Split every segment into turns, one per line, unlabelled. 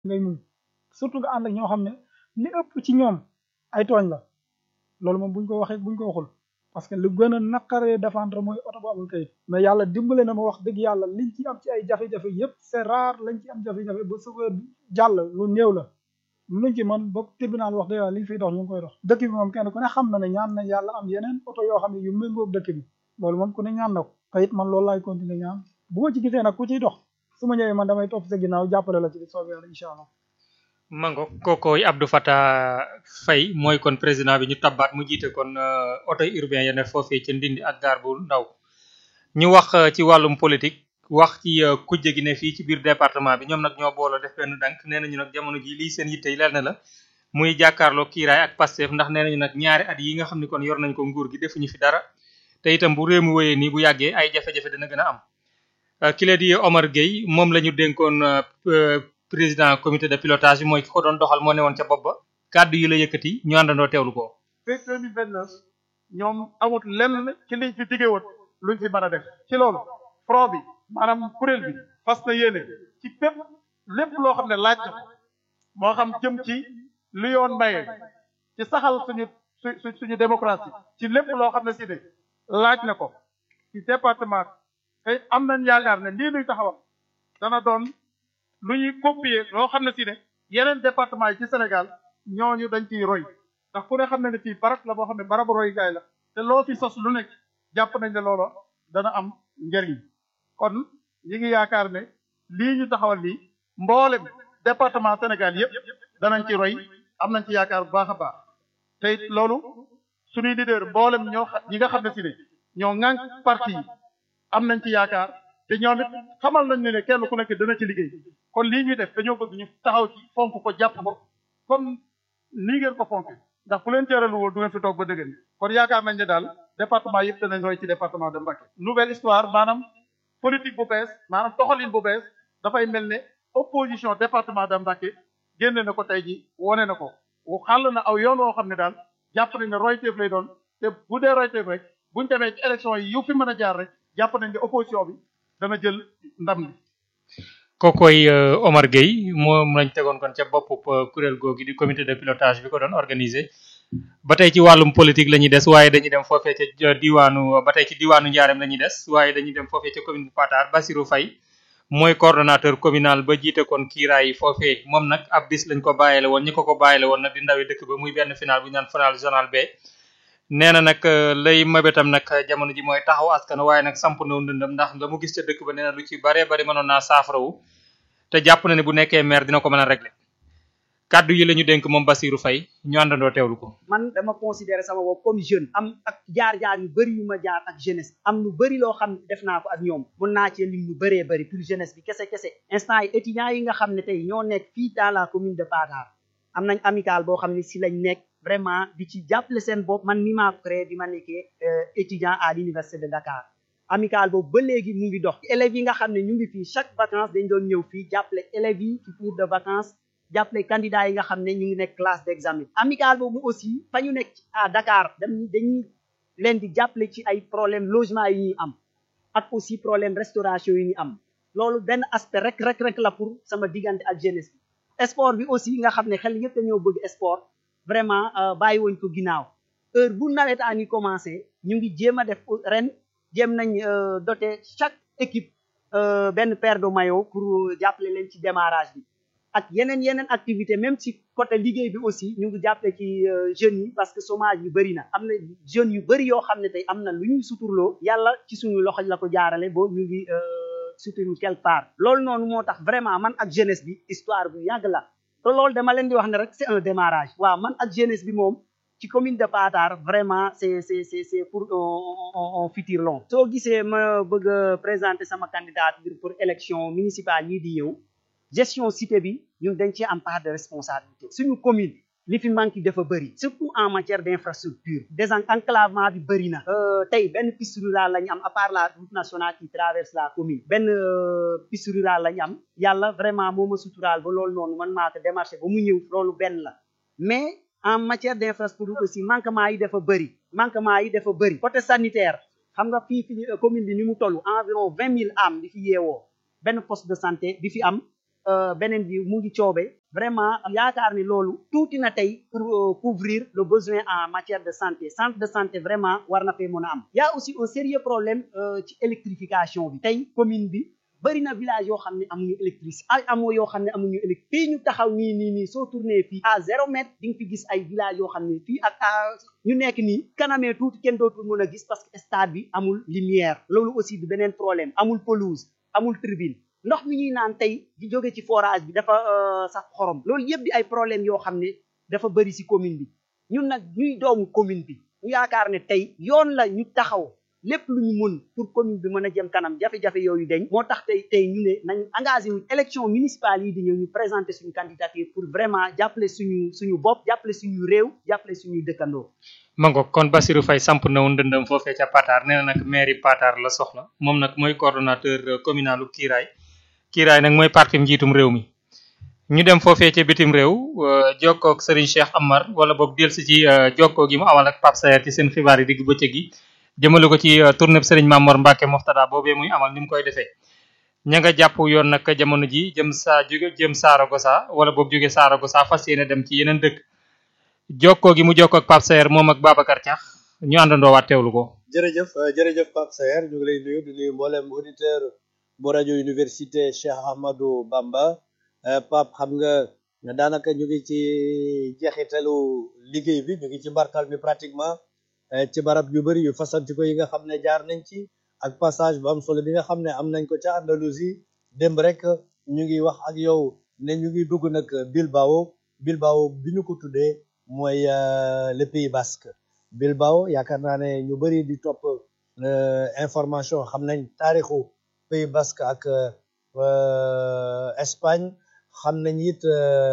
ngay muñ surtout nga ànd ak ñoo xam ne li ëpp ci ñoom ay tooñ la loolu moom buñ ko waxee buñ ko waxul parce que lu gën a naqaree défendre mooy oto bu amul kayit mais yàlla dimbale na ma wax dëgg yàlla liñ ci am ci ay jafe-jafe yëpp c'est rare lañ ci am jafe-jafe ba chauffeur bi jàll lu néew la luñ ci man ba tribunal wax dëgg yàlla liñ fiy dox ñu ngi koy dox dëkk bi moom kenn ku ne xam na ne ñaan na yàlla am yeneen oto yoo xam ne yu méngoog dëkk bi loolu moom ku ne ñaan na ko te it man loolu laay continuer ñaan bu ma ci gisee nag ku ciy dox su ma ñëwee man damay topp sa ginnaaw jàppale la ci di soobee yàlla incha allah
mango kookooy Abdou Fatah Faye mooy kon président bi ñu tabbaat mu jiite kon oto urbain ya ne foofee ca Ndindi ak gaar bu ndaw ñu wax ci wàllum politique wax ci kujje gi ne fii ci biir département bi ñoom nag ñoo booloo def benn dank nee nañu nag jamono ji lii seen yitte yi leer na la muy jàkkaarloo kiiraay ak Pastef ndax nee nañu nag ñaari at yi nga xam ne kon yor nañ ko nguur gi defuñu fi dara te itam bu réew mi wéyee nii bu yàggee ay jafe-jafe dina gën a am ki la di Omar Gueye moom la ñu dénkoon président comité de pilotage bi mooy ki ko doon doxal moo ne woon ca bopp ba kàddu yi la yëkkati ñu àndandoo teewlu ko.
fekk 2029 ñoom amut lenn ci liñ fi digge woon luñ fi mën a def ci loolu front bi maanaam kuréel bi fas na yéene ci pépp lépp loo xam ne laaj na ko moo xam jëm ci lu yoon maye ci saxal suñu su suñu démocratie ci lépp loo xam ne si ne laaj na ko ci département tey am nañ yaakaar ne lii luy taxawal dana doon lu ñuy copier loo xam ne si ne yeneen département yi ci Sénégal ñooñu dañ ciy roy ndax ku ne xam ne ne fii barab la boo xam ne barabu roy gaay la te loo fi sos lu nekk jàpp nañ ne loolo dana am njëriñ kon ñi ngi yaakaar ne lii ñu taxawal lii mboolem département Sénégal yëpp danañ ci roy am nañ ci yaakaar bu baax a baax te it loolu suñuy leader mboolem ñoo ñi nga xam ne si ne ñoo ŋànk parti yi am nañ ci yaakaar te ñoom it xamal nañ ne ne kenn ku nekk dana ci liggéey kon lii ñuy def dañoo bëgg ñu taxaw ci fonk ko jàpp ko comme nii ngeen ko fonk ndax fu leen teeralu woon du ngeen fi toog ba dëgg kon yaakaar nañ ne daal département yëpp danañ roy ci département de Mbacké nouvelle histoire maanaam politique bu bees maanaam doxalin bu bees dafay mel ne opposition département de Mbacké génne na ko tey ji wone na ko xàll na aw yoon woo xam ne daal jàpp nañ ne royteef lay doon te bu dee royteef rek buñ demee ci élection yi yu fi mën a jaar rek jàpp nañ ne opposition bi dana jël ndam li
kookoy Omar Gueye moom lañ tegoon kon ca bopp kuréel googi di comité de pilotage bi ko doon organisé ba tey ci wàllum politique la ñuy des waaye dañuy dem foofee ca diwaanu ba tey ci diwaanu Njaareem la ñuy des waaye dañuy dem foofee ca commune bu Patar Basirou Faye mooy coordonnateur communal ba jiite kon kiiraay foofee moom nag ab bis lañ ko bàyyele woon ñi ko ko bàyyele woon nag di ndawi dëkk ba muy benn final bu ñu naan final zonal B nee na nag lay mabetam nag jamono ji mooy taxaw askan waaye nag samp na ndëndam ndax la mu gis ca dëkk ba nee na lu ci baree bari mënoon naa saafarawu te jàpp na ne bu nekkee maire dina ko mën a régler kàddu yi la ñu dénk moom Basirou Faye ñu àndandoo teewlu ko.
man dama considérer sama bopp comme jeune am ak jaar-jaar yu bëri yu ma jaar ak jeunesse am lu bëri loo xam ne def naa ko ak ñoom mun naa cee lim lu bëree bëri pour jeunesse bi kese kese instant yi étudiants yi nga xam ne tey ñoo nekk fii dans la commune de Patar am nañ amical boo xam ne si lañ nekk vraiment di ci jàppale seen bopp man mi maa ko créé bi ma nekkee étudiant à l'université de Dakar amical boobu ba léegi mu ngi dox élèves yi nga xam ne ñu ngi fii chaque vacances dañ doon ñëw fii jàppale élèves yi ci cours de vacances jàppale candidats yi nga xam ne ñu ngi nekk classe d'examen amical boobu aussi fa ñu nekk à Dakar dañ dañuy leen di jàppale ci ay problème logement yi ñuy am ak aussi problème restauration yi ñuy am loolu benn aspect rek rek rek la pour sama diggante ak jeunesse bi sport bi aussi nga xam ne xel yëpp dañoo bëgg sport vraiment bàyyi woñ ko ginnaaw heure bu nawetaan yi commencé ñu ngi jéem a def ren jéem nañ doter chaque équipe benn paire de maillot pour jàppale leen ci démarrage bi ak yeneen yeneen activité même ci côté liggéey bi aussi ñu ngi jàppale ci jeunes yi parce que chômage bi bëri na am na jeunes yu bëri yoo xam ne tey am na lu ñuy suturloo yàlla ci suñu loxo la ko jaarale boo ñu ngi suturu quelque part loolu noonu moo tax vraiment man ak jeunesse bi histoire bu yàgg la te loolu dama leen di wax ne rek c'est un démarrage waaw man ak jeunesse bi moom ci commune de Patar vraiment c'est c'est c'est c'est pour un futur long soo gisee ma bëgg a présenter sama candidature pour élection municipale yi di ñëw gestion cité bi ñun dañ ci am part de responsabilité suñu commune li fi manque dafa bëri surtout en matière d'infrastructure désenclavement bi bëri na tey benn piste rurale la ñu am à part la route nationale qui traverse la commune benn piste rurale la ñu am yàlla vraiment moo ma suturaal ba loolu noonu man maa ko démarché ba mu ñëw loolu benn la mais en matière d'infrastructure aussi manquement yi dafa bëri manquement yi dafa bëri côté sanitaire xam nga fii fi commune bi ni mu toll environ vingt mille âmes di fi yeewoo benn poste de santé di fi am beneen bi mu ngi coobe vraiment yaakaar ni loolu tuuti na tey pour couvrir le besoin en matière de santé centre de santé vraiment war na fee mën a am y a aussi un sérieux problème ci électrification bi tey commune bi bëri na village yoo xam ne amuñu électricité ay amoo yoo xam ne amuñu électrique fii ñu taxaw nii nii nii soo tourné fii à zéro mètre di nga fi gis ay village yoo xam ne fii ak à ñu nekk nii kanamee tuuti kenn dootul mën a gis parce que stade bi amul lumière loolu aussi du beneen problème amul pelouse amul tribune ndox mi ñuy naan tey di jóge ci forage bi dafa sax xorom loolu yëpp di ay problème yoo xam ne dafa bëri si commune bi ñun nag ñuy doomu commune bi ñu yaakaar ne tey yoon la ñu taxaw lépp lu ñu mën pour commune bi mën a jëm kanam jafe-jafe yooyu dañ moo tax tey tey ñu ne nañ engagé wu élection municipale yi di ñëw ñu présenter suñu candidature pour vraiment jàppale suñu suñu bopp jàppale suñu réew jàppale suñuy dëkkandoo
mango kon Bassirou Faye samp na woon dëndëm foofee ca Patar nee na nag mairie Patar la soxla moom nag mooy coordonnateur communalu Kiiraay Kiiraay nag mooy parti njiitum réew mi ñu dem foofee ca bitim réew jokkoo ak Serigne Cheikh Amar wala boog delsi ci jokkoo gi mu amal ak Pape Sayer ci seen xibaar yi digg bëccëg gi jëmale ko ci tournée Serigne Mamor Mbacke Moftada boobee muy amal ni mu koy defee ña nga jàpp yoon nag jamono ji jëm saa jóge jëm Saragossa wala boog jóge Saragossa fas yéene dem ci yeneen dëkk jokkoo gi mu jokkoo ak Pape Sayer moom ak Babacar Thiax ñu àndandoo waat teewlu ko.
jërëjëf jërëjëf Pape Sayer ñu ngi lay nuyu di nuyu mboolem auditeur bu rajo université Cheikh Ahmadou Bamba Pape xam nga daanaka ñu ngi ci jeexitalu liggéey bi ñu ngi ci mbartal mi pratiquement ci barab yu bëri yu fasanti ko yi nga xam ne jaar nañ ci ak passage bu am solo bi nga xam ne am nañ ko ca Andalousie démb rek ñu ngi wax ak yow ne ñu ngi dugg nag Bilbao Bilbao bi ñu ko tuddee mooy le Pays Basque Bilbao yaakaar naa ne ñu bëri di topp information xam nañ taarixu Pays Basque ak Espagne xam nañ it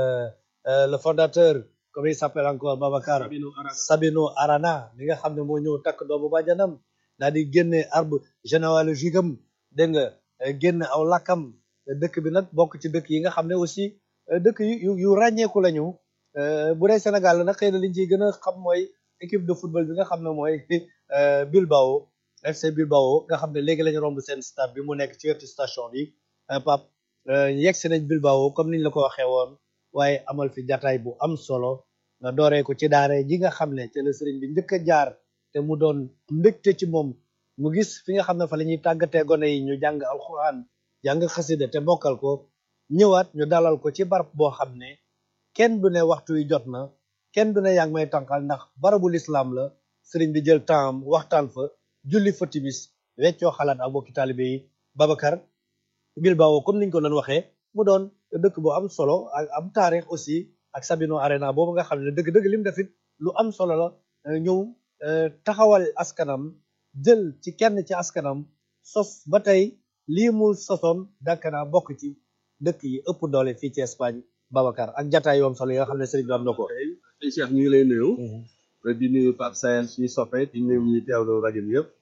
le fondateur comment il s'appelle encore Babacar Sabino Arana mi nga xam ne moo ñëw takk doomu bàjjanam daal di génne arbre généalogique am dégg nga génne aw lakkam dëkk bi nag bokk ci dëkk yi nga xam ne aussi dëkk yu yu ràññeeku lañu bu dee Sénégal la nag xëy na liñ ciy gën a xam mooy équipe de football bi nga xam ne mooy Bilbao FC Bilbao nga xam ne léegi lañu romb seen stade bi mu nekk ci wetu station bi Pape yegg si nañ Bilbao comme niñ la ko waxee woon waaye amal fi jataay bu am solo nga dooree ko ci daare ji nga xam ne ci la sëriñ bi njëkk a jaar te mu doon mbégte ci moom mu gis fi nga xam ne fa la ñuy tàggatee gone yi ñu jàng alxuraan jàng xasida te mokkal ko ñëwaat ñu dalal ko ci barab boo xam ne kenn du ne waxtu wi jot na kenn du ne yaa ngi may tànqal ndax barabu lislaam la sëriñ bi jël temps waxtaan fa julli fa timis weccoo xalaat ak bokki taalibe yi Babacar Bilbao comme niñ ko doon waxee mu doon dëkk bu am solo ak am taarix aussi ak Sabino Arena boobu nga xam ne dëgg-dëgg lim defit lu am solo la ñëw taxawal askanam jël ci kenn ci askanam sos ba tey lii mu sosoon dakkanaa bokk ci dëkk yi ëpp doole fii ci Espagne Babacar ak jataay yoom solo yi nga xam ne sëriñ bi am na ko
sëñ Cheikh ñu ngi lay nuyu di nuyu Pape Sayer suñu soppe di nuyu ñu teewlu rajo bi yëpp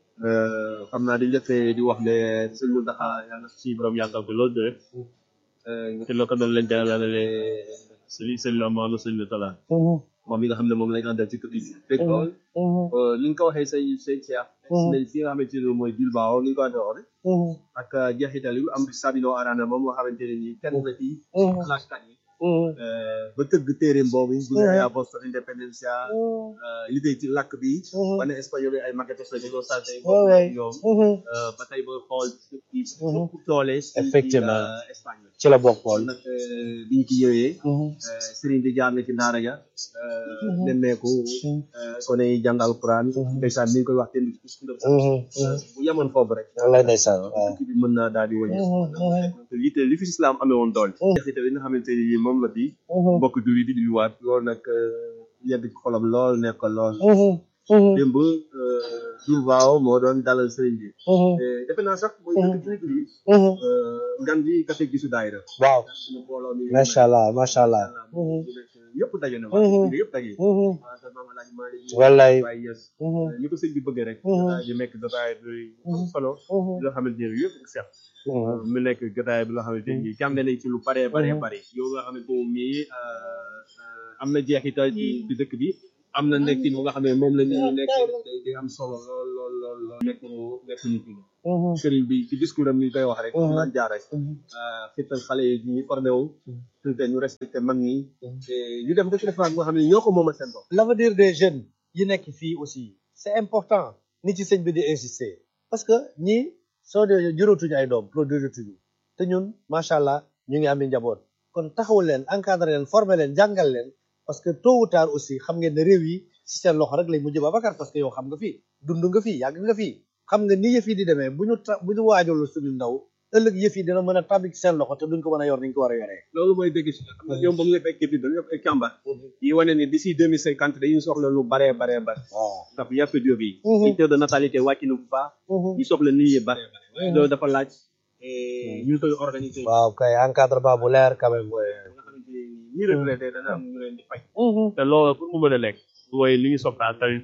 xam naa di njëkkee di wax ne sëñ Mountakha yàlla suñu borom yàggal ko loolu de te loo ko doon leen jàllale sëñ sëñ la Maodo sëñ Talla moom mi nga xam ne moom lañ àndal ci kër gi fekk lool li nga ko waxee sëñ sëñ Cheikh nañ fi nga xamante ne mooy Bilbao ni nga ko waxee woon ak jeexital yu am Sabino Arana moom nga xamante ne nii kenn la ci clashkat yi ba tëgg téeréem boobu bu ne Voz Independencia liggéey ci làkk bi wane espagnol yi ay maquettes la dañoo sant ñoom ba tey booy xool ci doole
effectivement
Espagne
ci la bokkoon
nag bi ñu ci ñëwee sëriñ bi jaar na ci daara ja nemmeeku kone yi jàng alquran ndeysaan ni ñu koy wax ten bu yemoon foofu rek
wallaay ndeysaan waaw
tukki bi mën naa daal di wëñe lite li fi islam amee woon doole jeexital yi nga xamante ni moom la di mbokk julli di di waat loolu nag yegg ci xolam lool nekk lool démb Bilbao moo doon dalal sëriñ bi defe naa sax mooy dëkk ci nit ñi ngan bi kase gisu daayira
waaw
suñu mbooloo mi
macha allah macha allah
yëpp daje na waa yëpp daje sa maam alaaj Maalik
wallaay
Baay Ñas ñi ko sëñ bi bëgg rek ñu nekk jotaay bi solo loo xamante ne yëpp seet mu nekk jotaay bi loo xamante ni jànge nañ ci lu bare bare bare yow nga xamante moom mii am na jeexital ci ci dëkk bi am na nekkin bu nga xam ne moom la ñu nekk day day am solo lool lool lool lool nekk nekk ñu fi sëriñ bi ci discours am ni koy wax rek naan jaar rek xittal xale yi ñu formé wu te ñu respecté mag ñi te ñu dem dëkk defaan nga xam ne ñoo ko moomal seen bopp
l'avenir des jeunes yi nekk fii aussi c'est important ni ci sëñ bi di insister parce que ñii soo dee juróotuñu ay doom produiratuñu te ñun macha allah ñu ngi am njaboot kon taxawul leen encadré leen formé leen jàngal leen parce que tôt ou tard aussi xam ngeen ne réew yi ci seen loxo rek lay mujj Babacar parce que yow xam nga fii dund nga fii yàgg nga fii xam nga ni yëf yi di demee bu ñu ta bu ñu waajal suñu ndaw ëllëg yëf yi dina mën a tàbbi ci seen loxo te duñ ko mën a yor ni ñu ko war a yoree.
loolu mooy dëgg si xam nga ñoom ba mu nga fekkee bi dañu ay càmbar yi wane ni d'ici deux mille cinquante dañuy soxla lu baree baree bare
waaw.
ndax yàpp jóob yi ñu taux de natalité wàcc na bu baax ñu soxla nit ñi bare bare loolu dafa laaj ñu koy organiser
waaw kay encadrement bu leer quand même.
nga xamante ni ñi retraité dana am ñu leen di fay te loolu pour mu mën a nekk mooy li ñu soxlaa tamit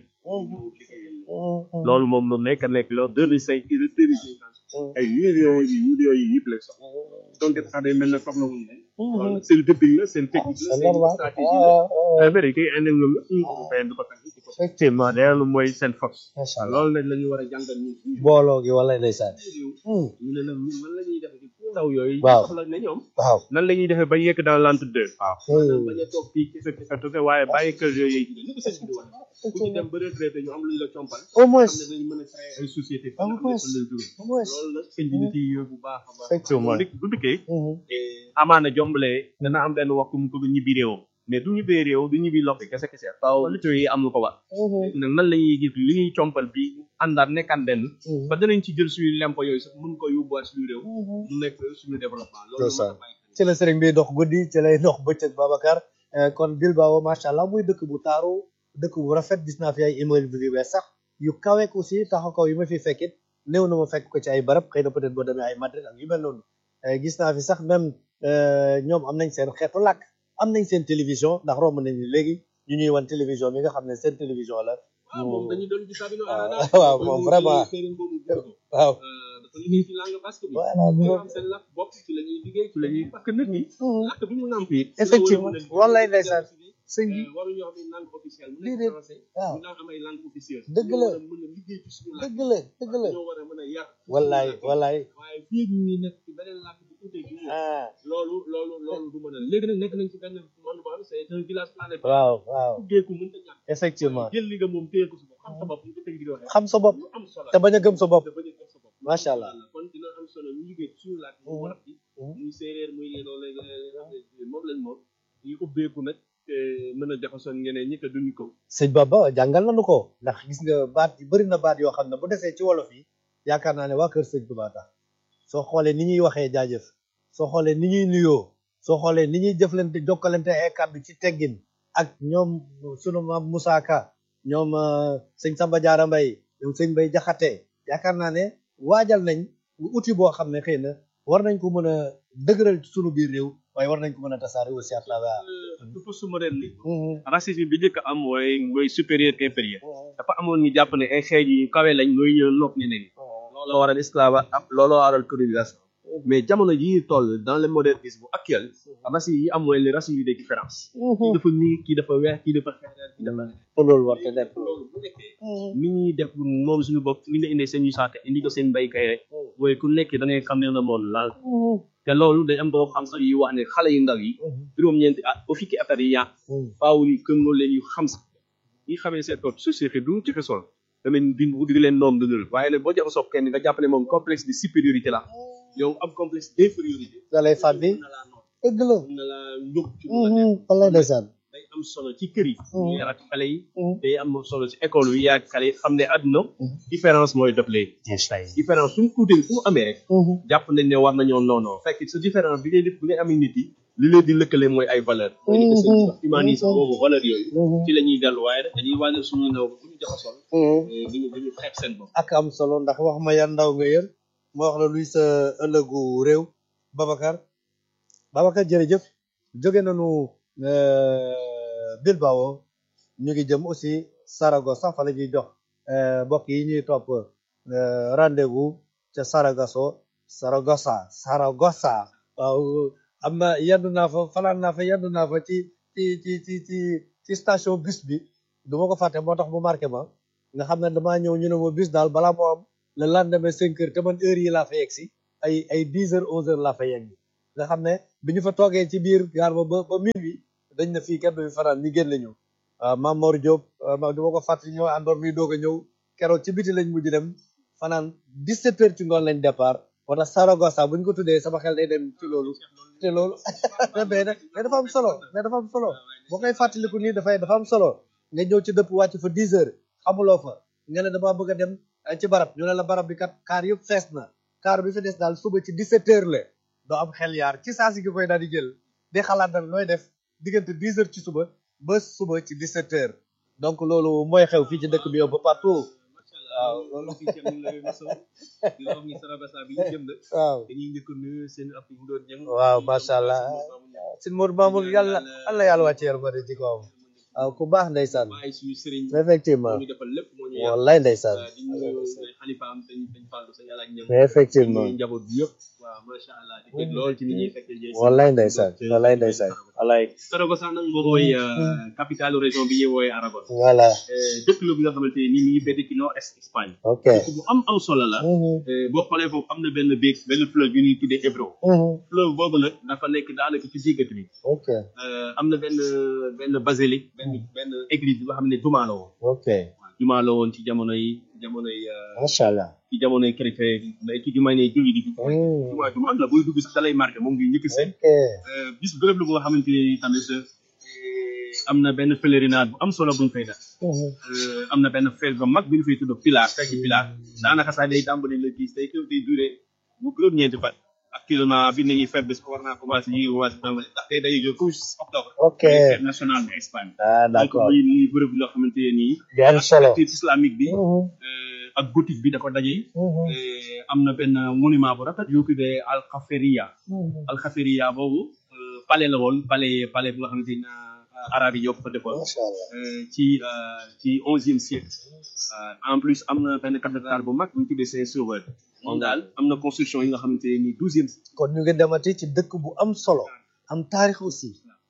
loolu moom lu nekk nekk loolu deux mille cinq deux mille cinquante ay millions yi millions yi yëpp lay soxla donc sax day mel ne soxla wuñ ne loolu seen dëpping la seen technique la seen stratégie la affaire yi koy indi loolu la ñu ko fayal du ko tax effectivement loolu mooy seen force
macha allah
loolu nag la ñu war a jàngal ñun suñu
booloo gi wala ndeysaan.
ñu ne nag ñun nan la ñuy defee ci ndaw yooyu
Waaw.
soxla ne ñoom
waaw.
nan la ñuy defee ba yekk dans l'entre deux waaw
Hmm.
bañ a toog fii kese kese kese waaye bàyyi kër yooyu yi ni ko sëñ bi di wax ku ci dem ba retraité ñu am lu ñu la compal
au moins.
xam ne dañu mën a créer ay société
Au moins. au moins.
loolu nag sëñ bi di ci yóbbu bu baax a baax
Effectivement.
bu bu dikkee
Mhm.
amaana jombalee dana am benn waxtu mu ko du ñibbi réewam mais du ñibbee réew du ñibbi loxo kese kese faaw lutteurs yi am lu ko war
Mhm.
nag nan la ñuy gis li ñuy compal bi àndaat nekkaan benn
Mhm.
ba danañ ci jël suñu lempo yooyu sax mën ko yóbbuwaat suñu réew
Mhm.
mu nekk suñu développement
C'est
loolu
ça.
moo tax bàyyi xel.
ci la sëriñ bi dox guddi ci lay dox bëccëg Babacar Euh, kon Bilbao macha allah muy dëkk bu taaru dëkk bu rafet gis naa fi ay immeuble yu bees sax yu kaweek aussi taxaw kaw yi ma fi fekkit néew na ma fekk ko ci ay barab xëy na peut-être boo demee ay Madrid ak yu mel noonu Euh, gis naa fi sax même euh, ñoom am nañ seen xeetu làkk am nañ seen télévision ndax romb nañ ni léegi ñu ñuy wan télévision bi nga xam ne seen télévision la
waaw moom dañuy doon gis Sabino
waaw,
Arana.
waaw, moom vraiment.
sëriñ boobu jël ko.
waaw
Euh, dafa liggéey ci langue basque bi.
voilà ñu
dañoo am seen làkk bopp ci la ñuy liggéey ci la ñuy parce que nit ñi. làkk bi ñu nàmp it.
Effectivement. Wallaay ndeysaan. sëñ bi
Euh, waruñu am langue officielle. mu nekk
Déedéet.
français.
waaw
ñu naan am ay langue officielle.
Dëgg
ñoo
la.
war a mën a liggéey ci suñu làkk.
dëgg la dëgg la
ñoo war a mën a yar.
wallaay wallaay
waaye fii ñu nekk ci beneen làkk bu tuutee gi.
ah
loolu loolu loolu du mën a léegi nag nekk nañ ci benn monde boo xam ne c'est un village planétaire.
waaw waaw
Tuddee ko mënta ñàkk.
effectivement
jël li nga moom téye ko si bopp xam sa bopp ñu ko tëj di waxee.
xam sa bopp
lu am solo
te bañ a gëm sa bopp
te bañ a gëm sa bopp.
macha allah
kon dina am solo ñu liggéey ci suñu laaj mu war bi muy séeréer muy léegoo léegi léegi moom lañ moom ñu ubbeeku nag te mën a jaxasoo ñeneen ñi te duñu ko
sëñ Baba jàngal nañu ko ndax gis nga baat yi bëri na baat yoo xam ne bu desee ci wolof yi yaakaar naa ne waa kër sëñ Tuubaa tax soo xoolee ni ñuy waxee jaajëf soo xoolee ni ñuy nuyoo soo xoolee ni ñuy jëflante jokkalante ay kàddu ci teggin ak ñoom sunu maam Moussa Ka ñoom euh, sëñ Samba Diarra Mbaye ñoom sëñ Bay Jaxate yaakaar naa ne waajal nañ outil boo xam ne xëy na war nañ ko mën a dëgëral ci sunu biir réew waaye war nañ ko mën a tasaare aussi à travers
dafa su moderne li racisme bi njëkk am mooy mooy supérieur qu'inférieur dafa amoon ñu jàpp ne ay xeej yu kawe lañ mooy ñëw nopp ñeneen ñi looloo waral esclave am looloo waral colonisation mais jamono yi ñu toll dans le modernisme actuel racisme yi am mooy les racisme yi des différences kii dafa nii kii dafa weex kii dafa xeereer kii dafa
te loolu war te nekk
loolu bu nekkee ni ñuy def moom suñu bopp ni nga indee seen yu saate indi ko seen béykat rek mooy ku nekk da ngay xam ne la moom laal te loolu day am boo xam sax yi wax ne xale yu ndaw yi juróom-ñeenti at ba fukki at yi yàq faaw ni këm loolu leen yu xam sax ñi xamee seen bopp société du ci xesol tamit di di leen noom dundal waaye nag boo jaxasoo kenn nga jàpp ne moom complexe de supériorité la yow am complexe d'infériorité
da lay fàbbi
mën na laa noot
dëgg la
mën na laa yóbbu ci lu la neex.
wallay ndeysaan
day am solo ci kër yi ñu yar ak xale yi day am solo ci école yi yaa xale yi xam ne àdduna différence mooy dopplee différence suñu tuutee fu mu amee rek jàpp nañ ne war nañoo noonoo fekk sa différence bi ngay def bi ngay amee nit yi li leen di lëkkale mooy ay valeur mooy li ko sëñ bi wax humanisme boobu valeur yooyu ci la ñuy dellu waaye rek dañuy wàññi suñu ndaw bu ñu jaxasoon duñu duñu xeeb seen bopp
ak am solo ndax wax ma yan ndaw nga yër ma wax la luy sa ëllëgu réew Babacar Babacar jërëjëf jóge nañu euh, Bilbao ñu ngi jëm aussi Saragossa fa la ñuy jox euh, mbokk yi ñuy topp euh, rendez-vous ca Saragosso Saragossa Saragossa waaw am na yendu naa fa fanaan naa fa yendu naa fa ci ci ci ci ci ci station bus bi du ma ko fàtte moo tax mu marqué ma nga xam ne damaa ñëw ñu ne ma bis daal balaa moo am le lendemain cinq heures te man heure yi laa fa yegg si ay ay dix heures onze heures laa fa yegg nga xam ne bi ñu fa toogee ci biir gaar ba ba ba minuit dañ na fii kenn du fi fanaan ñu génn ñu waaw Mame Mor Diop ma du ma ko fàtte ñëw àndoor mi doog a ñëw keroog ci biti lañ mujj dem fanaan dix sept heures ci ngoon lañ départ moo tax Saragossa bu ñu ko tuddee sama xel day dem ci loolu te loolu mais nag mais dafa am solo mais dafa am solo boo koy fàttaliku nii dafay dafa am solo nga ñëw ci dëpp wàcc fa dix heures xamuloo fa nga ne damaa bëgg a dem ci barab ñu ne la barab bi kat kaar yëpp fees na kaar bi fi des daal suba ci dix sept heures la doo am xel yaar ci saa si gi koy daal di jël di xalaat nag nooy def diggante dix heures ci suba ba suba ci dix sept heures donc loolu mooy xew fii ci dëkk bi yow ba partout waaw loolu
fii ci am la maso di wax ni Saragossa bi ñu jëm de
waaw
dañuy njëkk a nuyu seen ab yi doon jëm
waaw macha allah sin Modou Mamour yàlla allah yàlla wàcce yërmande ci kawam waaw ku baax ndeysaan
bàyyi suñu sëriñ
effectivement
moo ñu defal lépp moo ñu yar
wallaay ndeysaan
di nuyu xalifa am dañ dañ fàllu sa yàlla ak ñëm
effectivement
nuyu njaboot bi yëpp waaw macha allah di dégg lool ci ni ñuy fekkee jëy
wallaay ndeysaan wallaay ndeysaan wallaay
Saragossa nag boo koy capitale région bi ñuy wooyee Aragon
voilà
dëkk la bi nga xamante ni mi ngi bedd ci nord est Espagne
ok
dëkk bu am am solo la boo xoolee foofu am na benn béeg benn fleuve bi ñuy tuddee Ebro fleuve boobu nag dafa nekk daanaka ci diggat bi
ok
am na benn benn basilique benn benn église bi nga xam ne jumaa la woon
ok
jumaa la woon ci jamono yi jamono yi
macha allah
ci jamono yi chrétien mais ci jumaa ne julli di jumaa jumaa la booy dugg sax dalay marqué moom ngi njëkk seen
ok
bis bërëb la boo xamante ni tamit am na benn pèlerinage bu am solo buñ fay def am na benn fête bu mag bi ñu fay tudd Pilar fekk Pilar daanaka sax day tàmbali le dix day kër day duré bu juróom ñeenti fan actuellement bi nañuy fête bi war naa commencé ñu ngi commencé tàmbali ndax tey day jóg couche octobre
ok
day fête nationale de Espagne
ah
donc
d'accord
muy muy bërëb loo xamante ne nii
di am solo
activité islamique bi ak gothique bi da ko daje am na benn monument bu rafet yu tuddee Alxaferia Alxaferia boobu palais la woon palais palais bu nga xamante ni arabe yi ñoo ko fa defoon
macha allah
ci ci onzième siècle en plus am na benn cathédrale bu mag bu ñu tuddee Saint-Sauveur moom daal am na construction yi nga xamante ni douzième
kon ñu ngi demati ci dëkk bu am solo am taarix aussi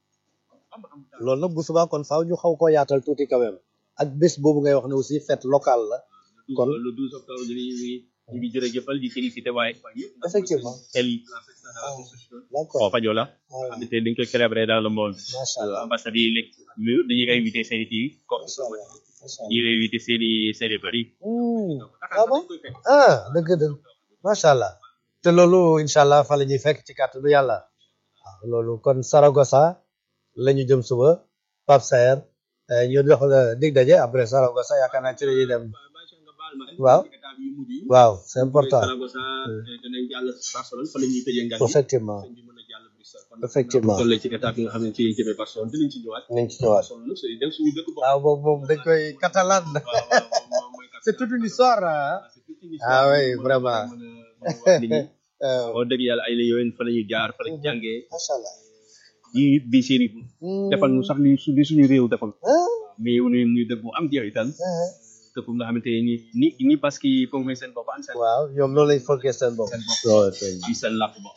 loolu nag bu subaa kon faaw ñu xaw koo yaatal tuuti quand même ak bés boobu ngay wax ne aussi fête locale la kon
le douze octobre ñu ngi ñu ngi jërëjëfal di félicité waaye
effectivement
tel
d'accord
Fajola
voilà
xamante dañ koy célébrer dans le monde
macha allah
ambassade yi léegi mur dañuy invité seen i kii ko
macha allah macha allah
dañuy invité seen i seen i bëri
Hmm. ah bon ah dëgg dëgg macha allah te loolu incha allah fa la ñuy fekk ci kàttanu yàlla waaw loolu kon Saragossa la ñu jëm suba Pape Saer eh, ñu jox la dig daje après Saragossa yaakaar naa ci la ñuy dem waaw waaw c'est important
Saragossa danañ jàll Barcelone fa la ñuy tëjee ngan yi
effectivement
ñu mën a jàll Bruxelles kon
effectivement
toll ci étape yi nga xam ne ci lañ jëmee Barcelone dinañ ci ñëwaat
nañ ci ñëwaat
Barcelone nag c'est dem suñu dëkk bopp
waaw boobu moom dañ koy catalan
waaw waaw moom mooy
c'est toute une histoire ah
c'est toute une
Ah
histoire
oui,
mën a-
vraiment.
mën a- mën a wax nit ñi.
Euh,
wax dëgg yàlla ay la yowén fa la ñuy jaar fa la ñuy jàngee
macha allah
yi bi seen defal ñu sax li su- li suñu réew defal
ah
mais ñu ñu dëkk bu am jeexital
ah
dëkk bu nga xamante ni ni ni parce que foog may seen bopp am seen
waaw ñoom loolu lañ fonkee seen bopp loolu tey
ci seen làkk bopp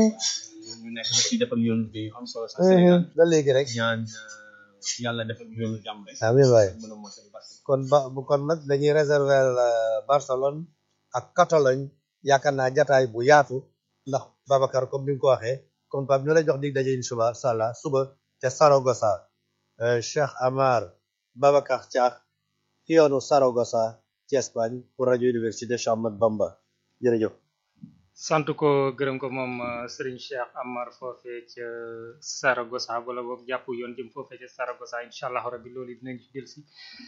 ñu nekk ci defal yoon bi am solo sax Sénégal
ba léegi rek
ñaan euh, yàlla defal yoon jàmm rek
amiin waay
mën a mottali parce que
kon ba kon nag dañuy réserver Barcelone ak Catalogne yaakaar naa jataay bu yaatu ndax Babacar comme ni nga ko waxee comme Pape ñu lay jox dig daje incha allah suba ca Saragossa euh, Cheikh Amar Babacar Thiakh ci yoonu Saragossa ci Espagne pour rajo Université Cheikh Ahmadou Bamba jërëjëf.
sant ko gërëm ko moom euh, Serigne Cheikh Amar foofee ca Saragossa wala boog jàpp yoon jëm foofee ca Saragossa incha allah rabbi loolu dinañ ci dellusi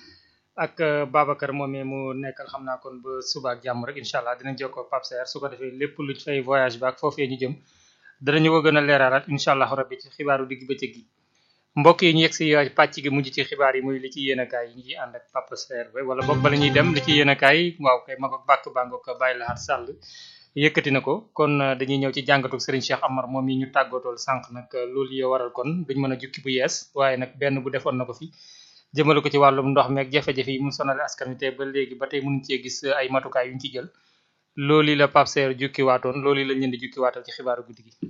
ak euh, Babacar moomee mu nekkal xam naa kon ba suba ak jàmm rek incha allah dinañ jokkoo Pape Saer su ko defee lépp luñ fay voyage ba ak foofee ñu jëm danañu ko gën a leeralaat incha allah rabbi ci xibaaru digg bëccëg gi mbokk yi ñu yegg si euh, pàcc gi mujj ci xibaar yi muy li ci yéen a kaay yi ñu ciy ànd ak Pape Saer ba wala boog bala ñuy dem li ci yéen a kaay waaw kay ma ko bàkk bàngoog bàyyi laxaat sàll yëkkati na ko kon euh, dañuy ñëw ci jàngatu Serigne Cheikh Amar moom yi ñu tàggatool sànq nag euh, loolu yoo waral kon duñ mën a jukki bu yees waaye nag benn bu defoon na ko fi jëmale ko ci wàllum ndox meeg jafe-jafe yi mu sonal askan wi te ba léegi ba tey mënuñ cee gis euh, ay matukaay yu ñu ci jël loolu la Pape Saer jukki waatoon loolu lañ leen di jukki waatal ci xibaaru guddi gi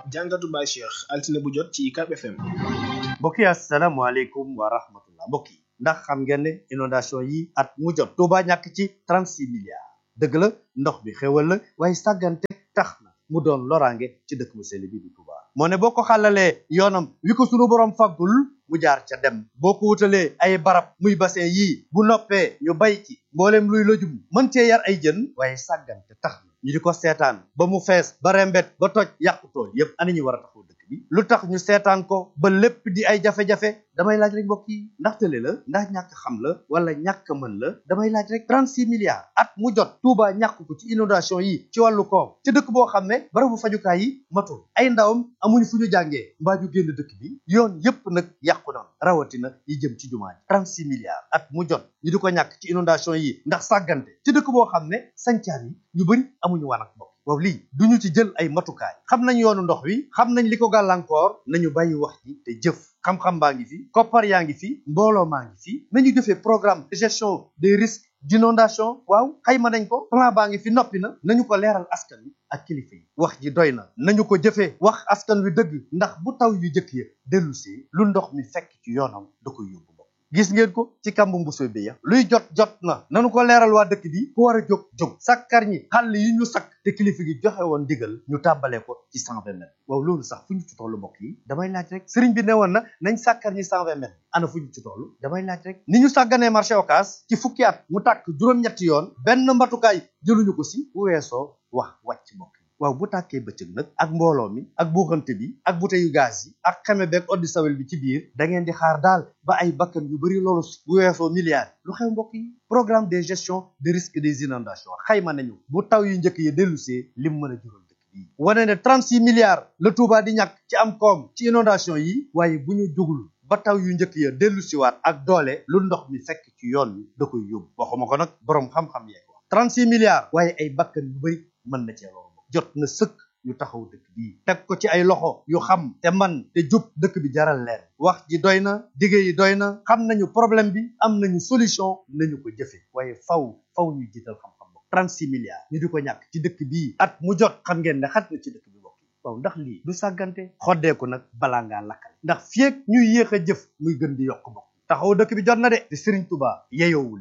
jàngatu Baye Cheikh altine bu jot ci UCAB FM.
mbokk yi asalaamaaleykum wa rahmatullah mbokk yi ndax xam ngeen ne inondation yi at mu jot Touba ñàkk ci 36 milliards dëgg la ndox bi xewal la waaye sàggante tax na mu doon loraange ci dëkk bu sell bi di Touba moo ne boo ko xàllalee yoonam wi ko sunu borom faggul mu jaar ca dem boo ko wutalee ay barab muy bassin yii bu noppee ñu bay ci mboolem luy lëjum mën cee yar ay jën waaye sàggante tax na ñu di ko seetaan ba mu fees ba rembet ba toj yàqu tool yépp ana ñu war a taxaw dëkk bi lu tax ñu seetaan ko ba lépp di ay jafe-jafe damay laaj rek mbokk yi ndax tële la ndax ñàkk xam la wala ñàkk mën la damay laaj rek 36 milliards at mu jot Touba ñàkk ko ci inondation yi ci wàllu koom ci dëkk boo xam ne barabu fajukaay yi matul ay ndawam amuñu fu ñu jàngee mbaa ñu génn dëkk bi yoon yépp nag yàqu na rawatina yi jëm ci jumaa ji 36 milliards at mu jot ñu di ko ñàkk ci inondation yi ndax sàggante ci dëkk boo xam ne sancaan yi ñu bëri amuñu wanak bopp waaw lii duñu ci jël ay matukaay xam nañ yoonu ndox wi xam nañ li ko gàllankoor nañu bàyyi wax ji te jëf xam-xam baa ngi fi koppar yaa ngi fi mbooloo maa ngi fi nañu jëfee programme de gestion des risques d'inondation waaw xayma nañ ko plan baa ngi fi noppi na nañu ko leeral askan wi ak kilifa yi wax ji doy na nañu ko jëfee wax askan wi dëgg ndax bu taw yu jëkk ya dellusee lu ndox mi fekk ci yoonam da koy yóbbu gis ngeen ko ci kàmbu mbuso bi ya luy jot jot na nanu ko leeral waa dëkk bi ku war a jóg jóg sakkar ñi xàll yi ñu sakk te kilifa gi joxe woon digal ñu tàmbalee ko ci cent vingt mètres waaw loolu sax fu ñu ci tollu mbokk yi damay laaj rek sëriñ bi ne woon na nañ sàkkar ñi cent vingt mètres ana fu ñu ci toll damay laaj rek ni ñu sàgganee marché occas ci fukki at mu tàkk juróom-ñetti yoon benn mbatukaay jëluñu ko si bu weesoo wax wàcc mbokk yi waaw bu tàkkee bëccëg nag ak mbooloo mi ak buuxante bi ak buteyu gaz yi ak xeme beeg oddi sawel bi ci biir da ngeen di xaar daal ba ay bakkan yu bari loolu bu weesoo milliards lu xew mbokk yi programme de gestion de risque des inondations xayma nañu bu taw yu njëkk yi dellusee lim mën a jural dëkk bi wane ne 36 milliards la Touba di ñàkk ci am koom ci inondation yi waaye bu ñu jugul ba taw yu njëkk ya dellusiwaat ak doole lu ndox mi fekk ci yoon wi da koy yóbbu waxuma ko nag boroom xam-xam yee ko wax 36 milliards waaye ay bakkan yu bari mën na cee loolu jot na sëkk ñu taxaw dëkk bii teg ko ci ay loxo yu xam te man te jub dëkk bi jaral leen wax ji doy na dige yi doy na xam nañu problème bi am nañu solution nañu ko jëfe waaye faw faw ñu jiital xam-xam bokk 36 milliards ñu di ko ñàkk ci dëkk bii at mu jot xam ngeen ne xat na ci dëkk bi bokk waaw ndax lii du sàggante xoddeeku nag balaa ngaa lakkale ndax fieeg ñuy yéex a jëf muy gën di yokk bokk taxaw dëkk bi jot na de te Serigne Touba yeyoowul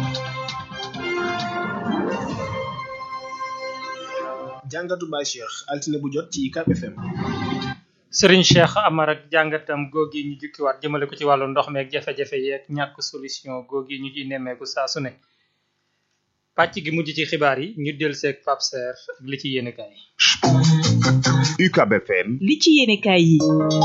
jàngatu Baye Cheikh altine bu jot ci UCAB FM.
Serigne Cheikh Amar ak jàngatam googi ñu jukkiwaat jëmale ko ci wàllu ndox meeg jafe-jafe yeeg ñàkk solution googi ñu ciy nemmeeku saa su ne pàcc gi mujj ci xibaar yi ñu del seeg Pape Serre ak li ci yéene kaay
UCAB FM
li ci yéene kaay yi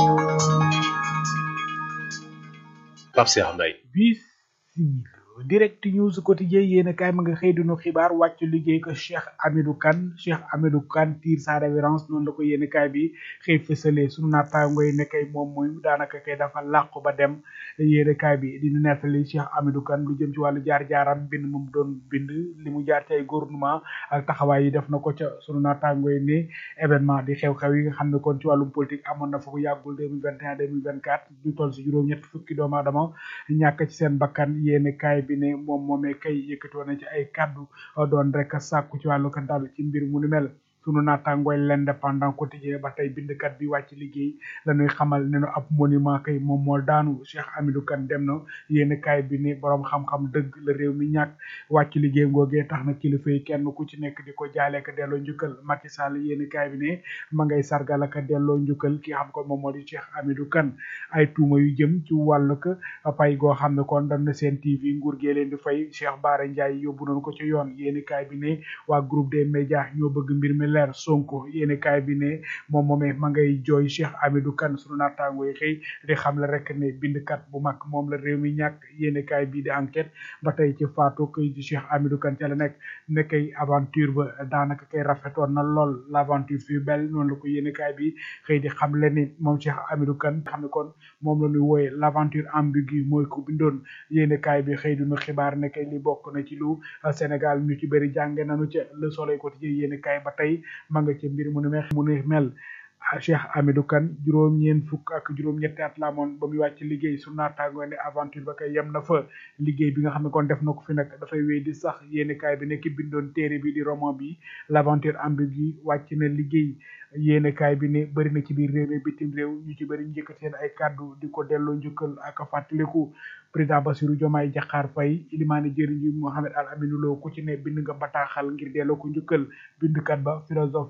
Pape Serre Mbaye
bisimila direct news quotidien yéen kaay ma nga xëy dunu xibaar wàcc liggéey ko Cheikh Amidou Kane Cheikh Amidou Kane tire sa révérence noonu la ko yéen kaay bi xëy fësalee sunu naataango yi ne kay moom mooy daanaka kay dafa làqu ba dem yéen kaay bi dina nettali Cheikh Amidou Kane lu jëm ci wàllu jaar-jaaram bind moom doon bind li mu jaar ci ay gouvernement ak taxawaay yi def na ko ca sunu naataango yi ne événement di xew-xew yi nga xam ne kon ci wàllum politique amoon na fa ko yàggul 2021 2024 du toll si juróom-ñett fukki doomu aadama ñàkk ci seen bakkan yéen kaay bi ne moom moomee kay yëkkati woon na ci ay kaddu doon rek sàkku ci wàllu kantaal ci mbir mu ni mel sunu naataangooy l'indépendant quotidien ba tey bindkat bi wàcc liggéey la ñuy xamal ne nu ab monument kay moom moo daanu Cheikh Amidou Kane dem na yéen kaay bi ne borom xam-xam dëgg la réew mi ñàkk wàcc liggéey ngoogee tax na kilifa yi kenn ku ci nekk di ko jaale ka delloo njukkal Macky Sall yéen kaay bi ne ma ngay sargal ak delloo njukkal ki xam ko moom moo di Cheikh Amidou Kane ay tuuma yu jëm ci wàllu ko pay goo xam ne kon dañ na seen TV nguur gee leen di fay Cheikh Bara Ndiaye yóbbu nañu ko ci yoon yéen kaay bi ne waa groupe des médias ñoo bëgg mbir mi leer Sonko yéeni kaay bi ne moom moomee ma ngay jooy Cheikh Amidou Kane sunu naataango yi xëy di xam la rek ne bindkat bu mag moom la réew mi ñàkk yéeni kaay bi di enquête ba tey ci faatu koy di Cheikh Amidou Kane ca la nekk ne kay aventure ba daanaka kay rafetoon na lool l'aventure fut belle noonu la ko yéeni kaay bi xëy di xam le ni moom Cheikh Amidou Kane xam ne kon moom la ñuy wooye l'aventure ambiguë mooy ko bindoon yéeni kaay bi xëy dinu xibaar ne kay li bokk na ci lu Sénégal ñu ci bëri jànge nañu ca Le Soleil quotidien yéeni kaay ba tey ma nga ca mbir mu nu mel mu nu mel
Cheikh Amidou Kane juróom-ñeent fukk ak juróom-ñetti at la amoon ba muy wàcc liggéey su naataangoo ne aventure ba kay yem na fa liggéey bi nga xam ne kon def na ko fi nag dafay wéy di sax yéeni kaay bi nekk bindoon téere bi di roman bi l'aventure ambiguë wàcc na liggéey yéeni kaay bi ne bëri na ci biir réew mi bitim réew ñu ci bëri njëkkat seen ay kàddu di ko delloo njukkal ak fàttaliku président Bassirou Diomaye Diakhar Faye ilimaani jëriñ ji Mohamed Al Aminou Lo ku ci ne bind nga bataaxal ngir delloo ko njukkal bindkat ba philosophe